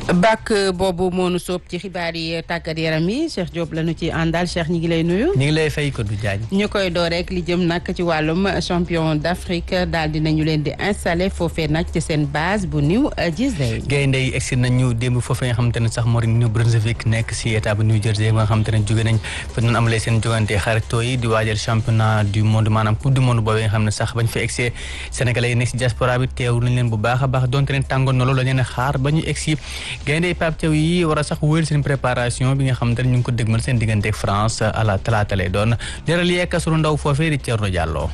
bàkk boobu moonu soob ci xibaar yi tàggat yaram yi Cheikh Diop la ñu ci àndal Cheikh ñi ngi lay nuyu. ñu ngi lay fay ko du jaañ. ñu koy door rek li jëm nag ci wàllum champion d'Afrique daal dinañu leen di installé foofee nag ci seen base bu New Jersey. gaynde yi egsi nañu démb foofee nga xamante ne sax moo di New Brunswick nekk si état bu New Jersey nga xamante ne jóge nañ fa ñu amalee seen jogante xaritoo yi di waajal championnat du monde maanaam coupe du monde boobee nga xam ne sax bañ fa egsee sénégalais yi nekk si diaspora bi teew nañ leen bu baax a baax donte leen tàngoon na loolu la leen xaar ba ñu egsi gaynde yi Pape Thiaw yi war a sax wéyal seen préparation bi nga xamante ne ñu ngi ko dëgmal seen diggante ak France à la talaata lay doon leeral yeeka sunu ndaw foofee di Thierno Diallo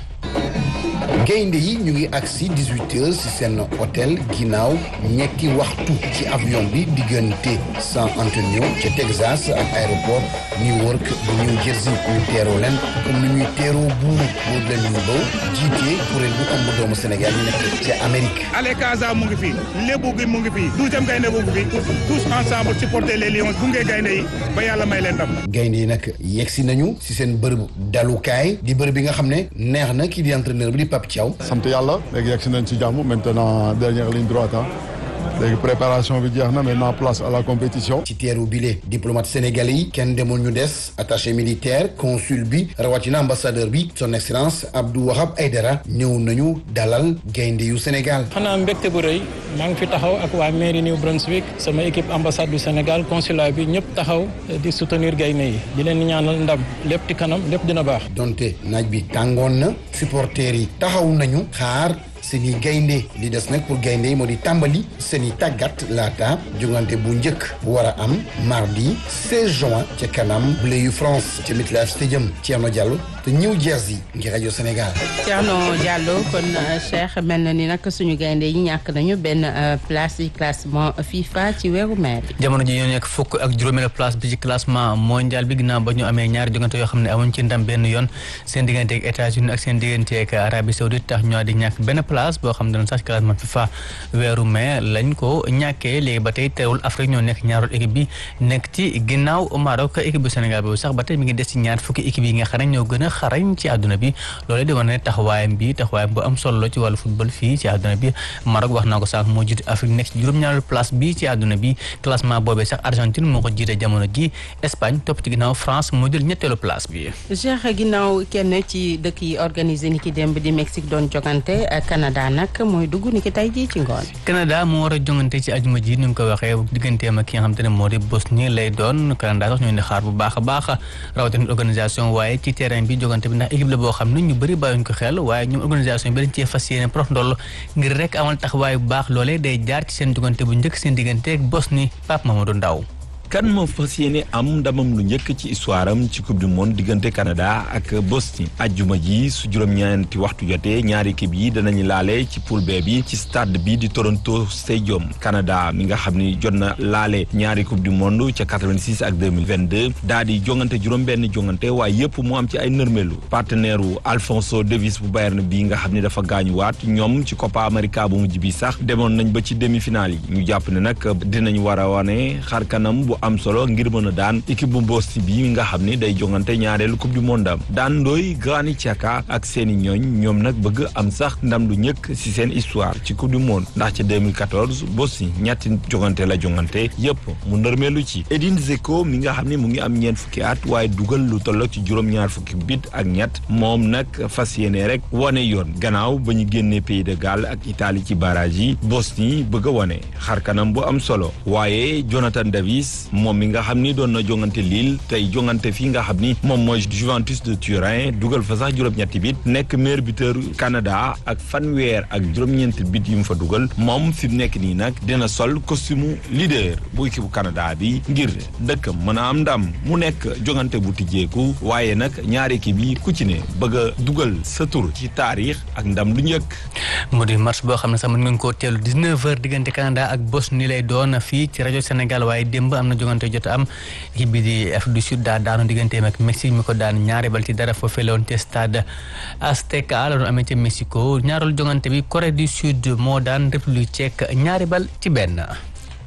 gaynde yi ñu ngi agsi 18 heures ci seen hôtel ginnaaw ñetti waxtu ci avion bi diggante San Antonio ca Texas ak aéroport Newark bu New Jersey ñu teeroo leen comme ni ñuy teeroo buur boobu leen ñu baw jiitee kuréel bu ëmb doomu Sénégal yi nekk ca Amérique Ale Casa mu ngi fi lébu gi mu ngi fi douzième gaynde bu ngi fi tous ensemble supporter les lions gunge gaynde yi ba yàlla may leen ndam gaynde yi nag yegsi nañu ci seen bërëb dalukaay di bërëb bi nga xam ne neex na kii di entraîneur bi di Pape Thiaw sant yàlla léegi yegg si nañ ci jàmm maintenant dernière ligne droite ah léegi préparation bi jeex na maintenant place à la compétition. ci teeru bile diplomate sénégalais yi kenn demul ñu des attaché militaire consul bi rawatina ambassadeur bi son excellence Abdou Wahab Aydara ñëw nañu dalal gaynde yu Sénégal. xanaa mbégte bu rëy maa ngi fi taxaw ak waa mairie New Brunswick sama équipe ambassade du Sénégal consulat bi ñëpp taxaw di soutenir gaynde yi di leen ñaanal ndam lépp ci kanam lépp dina baax. donte naaj bi tàngoon na supporters yi taxaw nañu xaar. seeni gaynde li des nag pour gaynde yi moo di tàmbali seeni tàggat laata jongante bu njëkk bu war a am mardi 16 juin ca kanam bleu yu France ca MetLife Stadium Thierno Diallo te New Jersey ngir rajo Sénégal. Thierno Diallo kon Cheikh mel na ni nag suñu gaynde yi ñàkk nañu benn place ci classement FIFA ci weeru mai bi. jamono ji ñoo nekk fukk ak juróomeelu place bi ci classement mondial bi ginnaaw ba ñu amee ñaari jongante yoo xam ne amuñ ci ndam benn yoon seen diggante ak États-Unis ak seen diggante ak Arabie Saoudite tax ñoo di ñàkk benn place boo xam ne sax classement FIFA weeru mai lañ ko ñàkkee léegi ba tey teewul Afrique ñoo nekk ñaareelu équipe bi nekk ci ginnaaw Maroc équipe bu Sénégal boobu sax ba tey mi ngi des ci ñaar fukki équipe yi nga xam ne ñoo gën a xarañ ci àdduna bi loolu di wane ne taxawaayam bi taxawaayam bu am solo ci wàllu football fii ci àdduna bi Maroc wax naa ko sànq moo jiite Afrique nekk ci juróom-ñaareelu place bi ci àdduna bi classement boobee sax Argentine moo ko jiite jamono ji Espagne topp ci ginnaaw France moo jël ñetteelu place bi. Cheikh ginnaaw kenn ci dëkk yi organisé ni ki démb di Mexique doon jogante Canada nag mooy dugg ni ki tey jii ci ngoon. Canada moo war a jongante ci ajuma ji ni nga ko waxee digganteem ak ki nga xamante ne moo di Bosnie lay doon Canada sax ñoo di xaar bu baax a baax rawatina organisation waaye ci terrain bi jogante bi ndax équipe la boo xam ne ñu bëri bàyyuñ ko xel waaye ñoom organisation bi dañ cee fas yéene prof ndoll ngir rek amal taxawaay bu baax loolee day jaar ci seen jogante bu njëkk seen diggante ak Bosnie Pape Mamadou Ndaw kan moo fas yéene am ndamam lu njëkk ci histoire am ci coupe du monde diggante Canada ak Bosnie ajjuma ji su juróom-ñeenti waxtu jotee ñaari équipe yi danañu laale ci poule B bi ci stade bi di Toronto Stadium Canada mi nga xam ni jot na laale ñaari coupe du monde ca 86 ak 2022 daa di jongante juróom-benn jongante waaye yëpp mu am ci ay nërmelu partenaire wu Alphonso Davies bu Bayern bi nga xam ni dafa gaañuwaat ñoom ci Copa America bu mujj bi sax demoon nañ ba ci demi-finale yi ñu jàpp ne nag dinañ war a wane xar kanam bu am solo ngir mën a daan équipe bu Bosnie bi nga xam ni day jongante ñaareelu coupe du monde am daan ndooy Granit Xhaka ak seeni ñooñ ñoom nag bëgg am sax ndam lu ñëkk ci seen histoire ci coupe du monde ndax ca 2014 Bosnie ñetti jongante la jongante yëpp mu ndërmeelu ci Edin Dzeko mi nga xam ni mu ngi am ñeent fukki at waaye dugal lu toll ci juróom-ñaar fukki bit ak ñett moom nag fas yéene rek wane yoon gannaaw ba ñu génnee Pays de Galles ak Italie ci barrage yi Bosnie bëgg a wane xar kanam bu am solo waaye Jonathan Davis moom mi nga xam ni doon na jongante Lille tey jongante fii nga xam ni moom mooy Juventus de Turin dugal fa sax juróom-ñetti bit nekk meilleur buteur Canada ak fanweer ak juróom-ñeenti bit yu mu fa dugal moom fi mu nekk nii nag dina sol costume leader bu équipe bu Canada bi ngir dëkk mën a am ndam mu nekk jongante bu tijjeeku waaye nag ñaari équipe yi ku ci ne bëgg a dugal sa tur ci taarix ak ndam lu njëkk. mu di match boo xam ne sax mën ngeen koo teelu 19h diggante Canada ak Bosnie lay doon fii ci rajo Sénégal waaye démb am na jongante jot am équipe bi di Afrique du Sud daa daanu digganteem ak Mexique mi ko daan ñaari bal ci dara foofee la woon te stade Azteca la doon amee ca Mexico ñaareelu jongante bi Corée du Sud moo daan République tchèque ñaari bal ci benn.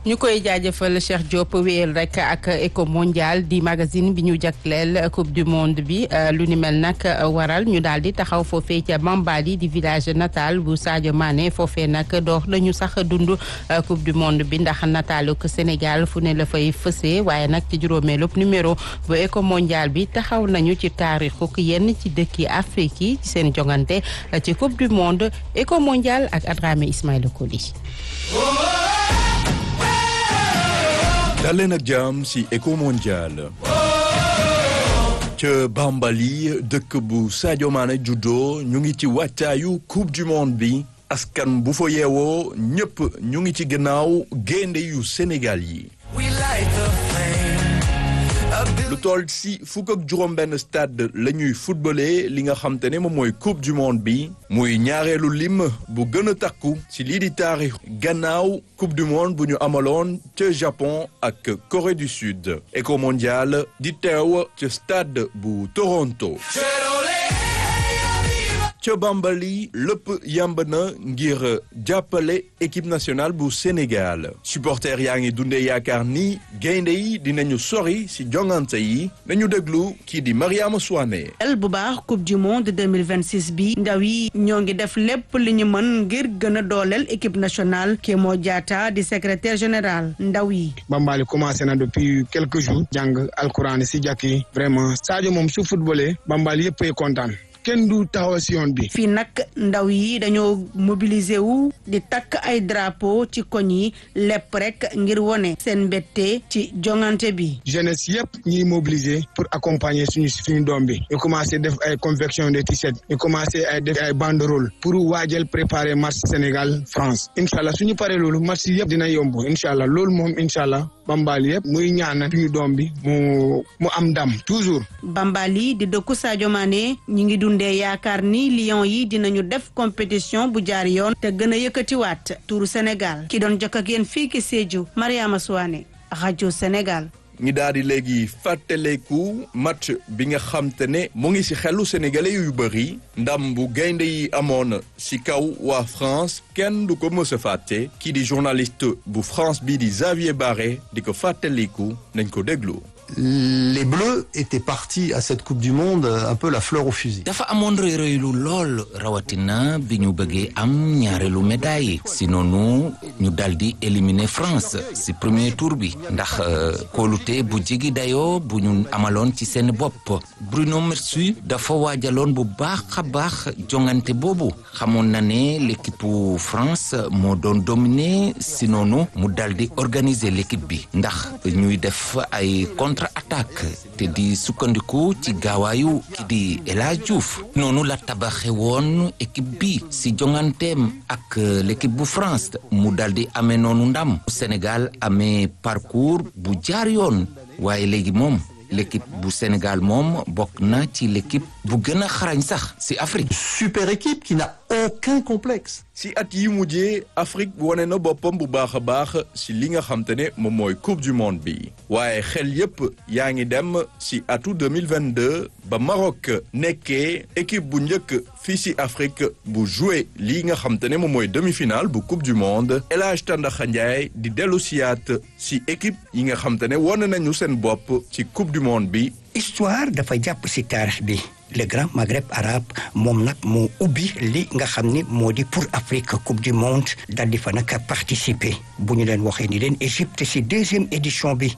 ñu koy jaajëfal Cheikh Diop wéyal rek ak Eco Mondial di magazine bi ñu jagleel coupe du monde bi lu ni mel nag waral ñu daal di taxaw foofee ca Bambali di village natal bu Sadio Mané foofee nag door nañu sax dund coupe du monde bi ndax nataaluk Sénégal fu ne la fay fësee waaye nag ci juróomeelub numéro bu Eco Mondial bi taxaw nañu ci taarixuk yenn ci dëkki Afrique yi ci seen jongante ci coupe du monde Eco Mondial ak Adrame Ismaïla Koli. dal leen ak jàmm ci Eco Mondial ca Bambali dëkk bu Sadio Mané juddoo ñu ngi ci wàccaayu coupe du monde bi askan bu fa yeewoo ñëpp ñu ngi ci gannaaw gaynde yu Sénégal yi lu toll ci fukk ak juróom-benn stade la ñuy footballé li nga xam te ne moom mooy coupe du monde bi muy ñaareelu lim bu gën a takku ci lii di taarix gannaaw coupe du monde bu ñu amaloon ca Japon ak Corée du Sud Eco Mondial di teew ca stade bu Toronto ca Bambali lépp yamb na ngir jàppale équipe nationale bu Sénégal supporters yaa ngi dundee yaakaar ni gaynde yi dinañu sori ci jongante yi nañu déglu kii di Mariama Souane el bu baax coupe du monde 2026 bi ndaw yi ñoo ngi def lépp li ñu mën ngir gën a dooleel équipe nationale Kémo Diatta di secrétaire général ndaw yi Bambali commencé na depuis quelques jours jàng alquran ci jàkk yi vraiment Sadio moom su footballé Bambali yëpp ay kontaan kenn du taxaw si yoon bi. fii nag ndaw yi dañoo mobiliser wu di takk ay drapeau ci koñ yi lépp rek ngir wone seen mbette ci jongante bi. jeunesse yëpp ñuy mobiliser pour accompagner suñu suñu doom bi. ñu commencé def ay confection de t-shirt ñu commencé ay def ay banderole pour waajal préparer match Sénégal France incha allah suñu paree loolu match yëpp dina yomb incha allah loolu moom incha allah Bambali yëpp muy ñaanal suñu doom bi mu mu am ndam toujours. Bambali di dëkku Sadio Mané ñi ngi dundee yaakaar ni Lions yi dinañu def compétition bu jaar yoon te gën a yëkkatiwaat turu Sénégal ki doon jokk ak yéen fii ki Sédhiou Mariama Souane rajo Sénégal. ñi daal di léegi fàttaleku match bi nga xam te ne mu ngi ci xelu sénégalais yu bëri ndam bu gaynde yi amoon ci kaw waa France kenn du ko mës a fàtte kii di journaliste bu France bi di Xavier Barré di ko fàttaliku nañ ko déglu. les Bleus étaient partis à cette Coupe du Monde un peu la fleur au fusil. dafa amoon rëy rëylu lool rawatina bi ñu bëggee am ñaareelu médaille si noonu ñu daldi éliminer France si premier tour bi ndax kóolute bu jigi dayoo bu ñu amaloon ci seen bopp Bruno Metsu dafa waajaloon bu baax a baax jongante boobu xamoon na ne l'équipe France moo doon dominer si noonu mu daldi organiser l'équipe bi ndax ñuy def ay contre attaque te di sukkandiku ci gaawaayu ki di El Hadj Diouf noonu la tabaxe woon équipe bi si jonganteem ak l'équipe bu France mu daldi amee noonu ndam Sénégal amee parcours bu jaar yoon waaye léegi moom l'équipe bu Sénégal moom bokk na ci l'équipe bu gën a xarañ sax si Afrique. super équipe qui n'a aucun complexe. si at yi mujjee Afrique wane na boppam bu baax a baax si li nga xam te ne moom mooy coupe du monde bi waaye xel yépp yaa ngi dem si atu 2022 ba Maroc nekkee équipe bu njëkk fii si Afrique bu joué lii nga xam te ne moom mooy demi-finale bu coupe du monde El Hadj Tandakha Ndiaye di dellu siyaat si équipe yi nga xam te ne wane nañu seen bopp ci coupe du monde bi. histoire dafa jàpp ci taarix bi le grand maghreb arabe moom nag moo ubbi li nga xam ni moo di pour Afrique coupe du monde dal di fa nag participer bu ñu leen waxee ni leen Égypte ci deuxième édition bi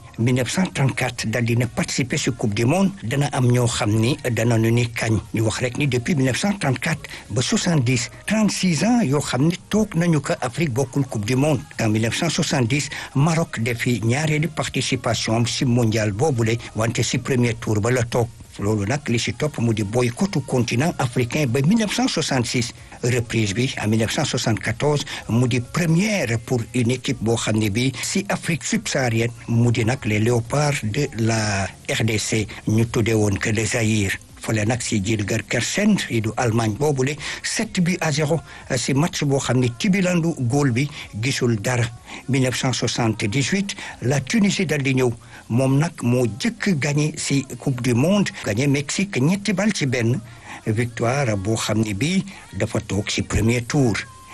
1934 dal di na participer ci coupe du monde dana am ñoo xam ni dana nu ni kañ ñu wax rek ni depuis 1934 ba 70 36 ans yoo xam ni toog nañu ko Afrique bokkul coupe du monde en 1970 Maroc defi ñaareelu participation am ci mondial boobule wante ci premier tour ba la toog loolu nag li ci topp mu di boycottu continent africain ba 1966 reprise bi en 1974 mu di première pour une équipe boo xam ne bi si Afrique subsaharienne mu di nag les léopards de la RDC ñu tuddee woon que le Zaïre fale nag si Gilgir Kersen yi du Allemagne boobule sept bi à zéro si match boo xam ne tibilandu góol bi gisul dara 1978 la Tunisie dal di ñëw moom nag moo jëkk gagné si coupe du monde gagné Mexique ñetti bal ci benn victoire boo xam ne bii dafa toog si premier tour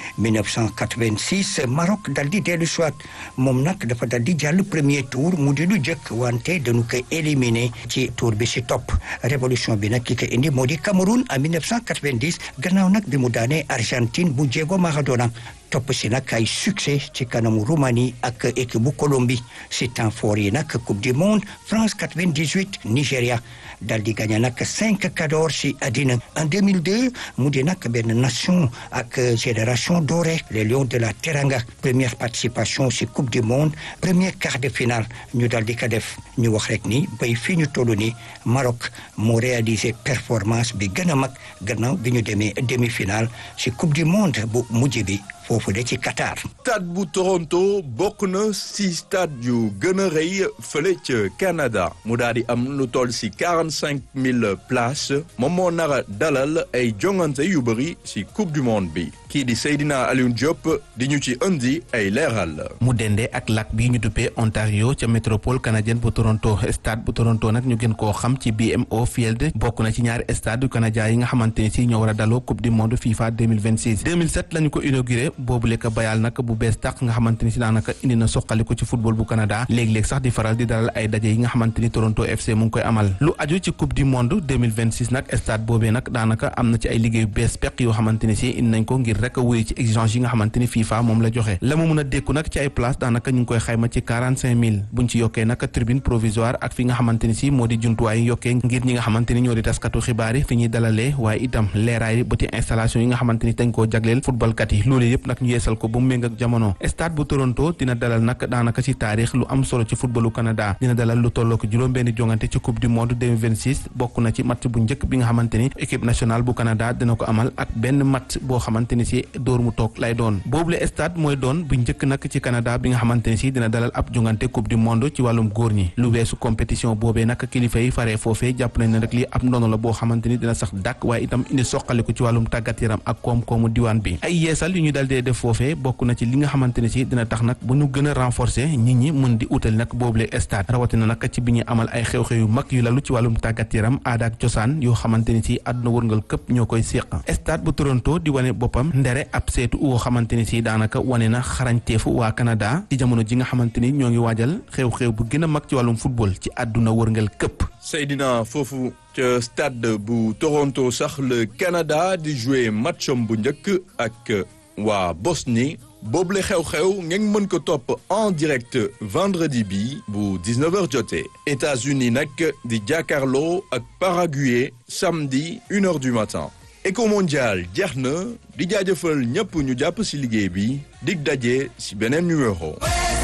1986 Maroc dal di dellu soit moom nag dafa dal di jàll premier tour mu di lu jëkk wante dañu ko éliminé ci tour bi si topp révolution bi nag ki ko indi moo di Cameroun en 1990 gannaaw nag bi mu daanee Argentine bu Diego Maradona topp si nag ay succès ci kanamu Roumanie ak équipe bu Colombie si temps fort yi nag coupe du monde France 98 Nigéria dal di gagné nag cinq cadors si àddina en 2002 mu di nag benn nation ak génération dorée les lions de la Teranga première participation si coupe du monde premier quart de finale ñu dal di ko def ñu wax rek ni bay fii ñu toll ni Maroc moo réalisé performance bi gën a mag gannaaw bi ñu demee demi-finale si coupe du monde bu mujj bi foofu de ci Qatar. stade bu Toronto bokk na si stade yu gën a rëy fële ca Canada mu daal di am lu toll si quarante cinq mille places moom moo nar a dalal ay jongante yu bëri si coupe du monde bi kii di Seydina Alioune Diop di ñu ci indi ay leeral. mu dende ak lac bi ñu duppee Ontario ca métropole canadienne bu Toronto stade bu Toronto nag ñu gën koo xam ci BMO Field bokk na ci ñaari stade yu canadien yi nga xamante ne si ñoo war a daloo coupe du monde FIFA 2026 2007 lañu ko inauguré boobu lekk bayal nag bu bees tàq nga xamante ni si daanaka indi na soqaliku ci football bu Canada léeg-léeg sax di faral di dalal ay daje yi nga xamante ni Toronto FC mu ngi koy amal lu aju ci coupe du monde 2026 nag stade boobee nag daanaka am na ci ay liggéeyu bees peq yoo xamante ni si indi nañ ko ngir rek wuyu ci exigence yi nga xamante ni FIFA moom la joxe la mu mun a dékku nag ci ay place daanaka ñu ngi koy xayma ci 45 000 buñ ci yokkee nag tribune provisoire ak fi nga xamante ni si moo di jumtuwaay yi yokkee ngir ñi nga xamante ni ñoo di taskatu xibaar yi fi ñuy dalalee waaye itam leeraay ba ci installation yi nga xamante ni dañ koo jagleel footballkat yi loolu yëpp nag ñu yeesal ko ba mu méng ak jamono stade bu Toronto dina dalal nag daanaka ci taarix lu am solo ci footballu Canada dina dalal lu tolloo ko juróom-benni jongante ci coupe du monde 2026 bokk na ci match bu njëkk bi nga xamante ni équipe nationale bu Canada dina ko amal ak benn match boo xamante ni si dóor mu toog lay doon boobule stade mooy doon bu njëkk nag ci Canada bi nga xamante ni si dina dalal ab jongante coupe du monde ci wàllum góor ñi lu weesu compétition boobee nag kilifa yi faree foofee jàpp nañ ne rek lii ab ndono la boo xamante ni dina sax dàkk waaye itam indi soqaliku ci wàllum tàggat yaram ak koom-koomu diwaan bi ay yeesal yu ñu dal dee def foofee bokk na ci li nga xamante ne si dina tax nag bu ñu gën a renforcer nit ñi mën di utali nag boobule stade rawatina nag ci bi ñuy amal ay xew-xew yu mag yu lalu ci wàllum tàggat yaram aada ak cosaan yoo xamante ni si àdduna wërngal këpp ñoo koy séq stade bu Toronto di wane boppam ndere ab seetu woo xamante ni si daanaka wane na xarañteefu waa Canada ci jamono ji nga xamante ni ñoo ngi waajal xew-xew bu gën a mag ci wàllum football ci àdduna wërngal këpp Seydina foofu ca stade bu Toronto sax le Canada di jouer matcham bu njëkk ak waa Bosnie boobule xew-xew ngeen mën ko topp en direct vendredi bi bu 19h jotee États-Unis nag di jàkkaarloo ak Paraguay samedi une heure du matin Éco mondial jeex na di jaajëfal ñëpp ñu jàpp ci liggéey bi dig daje ci beneen numéro.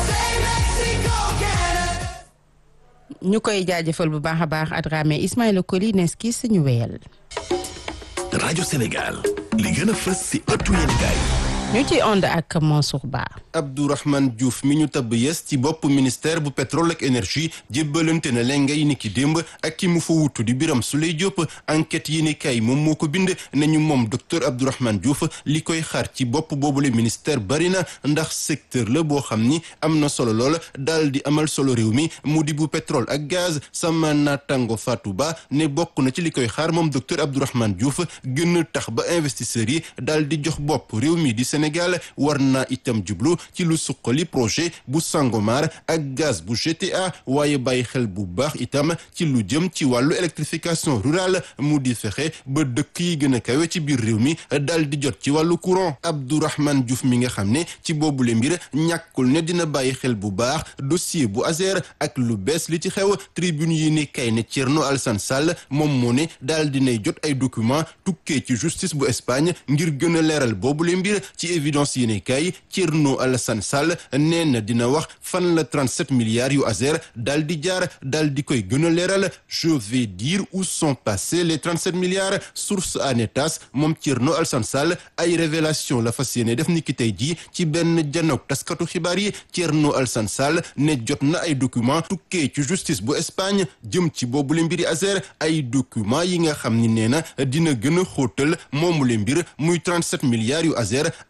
ñu koy jaajëfal bu baax a baax Adramé Ismaïla Koli neski suñu wéyal. rajo Sénégal li gën a fës ci ëttu yéenekaay ñu ci ànd ak Mansour Ba. Abdourahmane Diouf mi ñu tabb yes ci bopp ministère bu pétrole ak énergie jébbalante na leen ngay ni ki démb ak ki mu fa wutu di Biram Souleye Diop enquête yi ni kay moom moo ko bind nañu moom docteur Abdourahmane Diouf li koy xaar ci bopp boobule ministère bari na ndax secteur la boo xam ni am na solo lool daal di amal solo réew mi mu di bu pétrole ak gaz sama naataango Fatou Ba ne bokk na ci li koy xaar moom docteur Abdourahmane Diouf gën tax ba investisseurs yi daal di jox bopp réew mi di Sénégal war naa itam jublu ci lu suqali projet bu Sangomar ak gaz bu GTA waaye bàyyi xel bu baax itam ci lu jëm ci wàllu électrification rurale mu di fexe ba dëkk yi gën a kawe ci biir réew mi dal di jot ci wàllu courant Abdourahmane Diouf mi nga xam ne ci boobule mbir ñàkkul ne dina bàyyi xel bu baax dossier bu Azer ak lu bees li ci xew tribune yi ne kay ne Thierno Alassane Sall moom moo ne daal dinay jot ay document tukkee ci justice bu Espagne ngir gën a leeral boobule mbir ci évidence yi ne kay Thierno Alassane Sall nee na dina wax fan la 37 milliards yu Azer daal di jaar daal di koy gën a leeral je vais dire où sont passés les 37 milliards source anetas moom Thierno Alassane Sall ay révélation la fas yéene def ni ki tey jii ci benn janook taskatu xibaar yi Thierno Alassane Sall ne jot na ay document tukkee ci justice bu Espagne jëm ci boobule mbiri Azer ay document yi nga xam ni nee na dina gën a xóotal moomule mbir muy 37 milliards yu Azer ak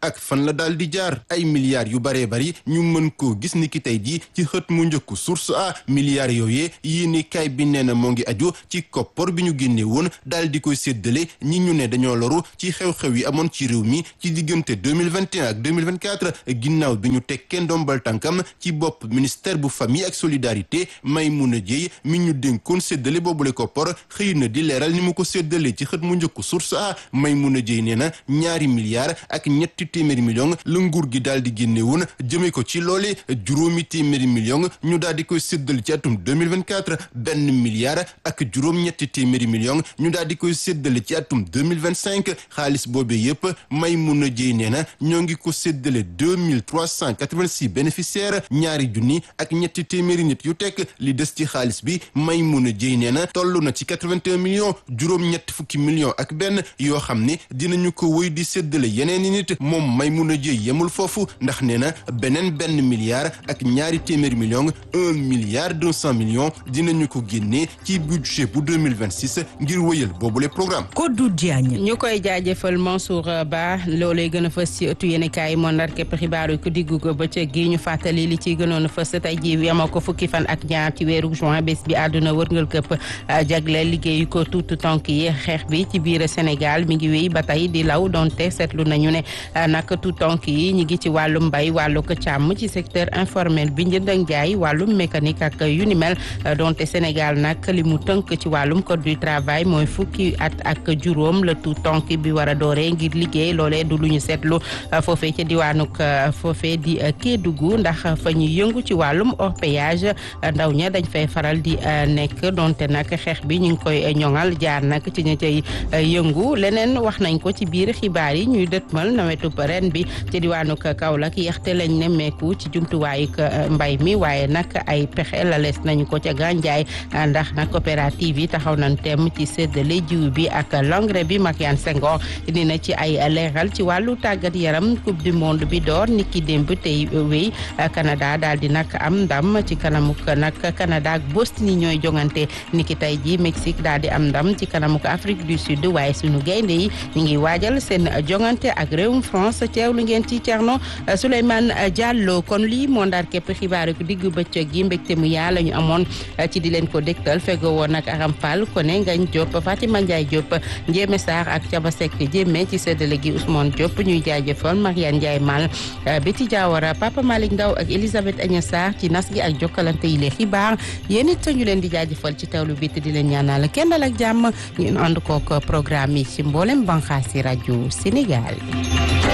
ak fan la daal di jaar ay milliards yu baree bari ñu mën koo gis ni ki tey jii ci xët mu njëkku source a milliards yooyee yéene kaay bi nee na moo ngi aju ci koppor bi ñu génne woon daal di koy séddale ñi ñu ne dañoo loru ci xew-xew yi amoon ci réew mi ci diggante 2021 ak 2024 ginnaaw bi ñu tekkee ndombal tànkam ci bopp ministère bu famille ak solidarité Maimouna Dièye mi ñu dénkoon séddale boobule koppor xëy na di leeral ni mu ko séddale ci xët mu njëkku source a Maimouna Dièye nee na ñaari milliards ak ñetti téeméeri millions la nguur gi daal di génne woon jëmee ko ci loole juróomi téeméeri millions ñu daal di koy séddale ci atum 2024 benn milliard ak juróom-ñetti téeméeri millions ñu daal di koy séddale ci atum 2025 xaalis boobee yépp Maimouna Dièye nee na ñoo ngi ko séddale 2386 bénéficiaires ñaari junni ak ñetti téeméeri nit yu tekk li des ci xaalis bi Maimouna Dièye nee na toll na ci 81 millions juróom-ñetti fukki millions ak benn yoo xam ne dinañu ko wëy di séddale yeneen i nit moom Maimouna Dièye yemul foofu ndax nee na beneen benn milliard ak ñaari téeméeri millions un milliard deux cent millions dinañu ko génnee ci budget bu 2026 ngir wëyal boobule programme Kodou Diagne ñu koy jaajëfal Mansour Ba loolee gën a fës ci ëttu yéenekaay moo ndar képp xibaar yu ko diggu ko bëccëg gi ñu fàttali li ciy gënoon a fës tey ji yemoo ko fukki fan ak ñaar ci weeru juin bés bi àdduna wërngal këpp jagleel liggéeyu ko tuutu tonk yi xeex bi ci biir Sénégal mi ngi wéy ba tey di law donte seetlu nañu ne nag tuutu tonk yi ñi ngi ci wàllum mbay wàllu ko càmm ci secteur informel bi njënd ak jaay wàllum mécanique ak yu ni mel donte Sénégal nag li mu tënk ci wàllum code du travail mooy fukki at ak juróom la tuut tonk bi war a dooree ngir liggéey loolee du lu ñu seetlu foofee ca diwaanuk foofee di Kédougou ndax fa ñuy yëngu ci wàllum orpaillage ndaw ña dañ fay faral di nekk donte nag xeex bi ñu ngi koy ñoŋal jaar nag ci ña cay yëngu leneen wax nañ ko ci biir xibaar yi ñuy dëtmal nawetub ren bi ci diwaanuk Kaolack yaxte lañ ne meeku ci jumtuwaayuk mbay mi waaye nag ay pexe la lees nañu ko ca gànjaay ndax nag coopérative yi taxaw nañ tem ci séddale jiw bi ak l'engrais bi Makiane Senghor dina ci ay leeral ci wàllu tàggat yaram coupe du monde bi door niki démb tey wéy Canada daal di nag am ndam ci kanamuk nag Canada ak Bosnie ñooy jongante niki tey ji Mexique daal di am ndam ci kanamuk Afrique du Sud waaye sunu gaynde yi ñu ngi waajal seen jongante ak réewum France teewlu ngeen ci Thierno Souleymane Diallo kon lii moo ndaar képp xibaar ko diggu bëccëg gi mbégte mu yaa la ñu amoon ci di leen ko dégtal fego woon ak Aram Fall Koné Ngagne Diop Fatima Ndiaye Diop Ndiémé Sarr ak Thiaba Seck Jémé ci séddale gi Ousmane Diop ñuy jaajëfal Mariane Ndiaye Mal Betty Diawara Papa Malick Ndaw ak Elisabeth Agnes Sarr ci nas gi ak jokkalante yi les xibaar yéen it ñu leen di jaajëfal ci tawlu bi te di leen ñaanal kenn dal ak jàmm ñu ànd kook programme yi ci mboolem banxaasi rajo Sénégal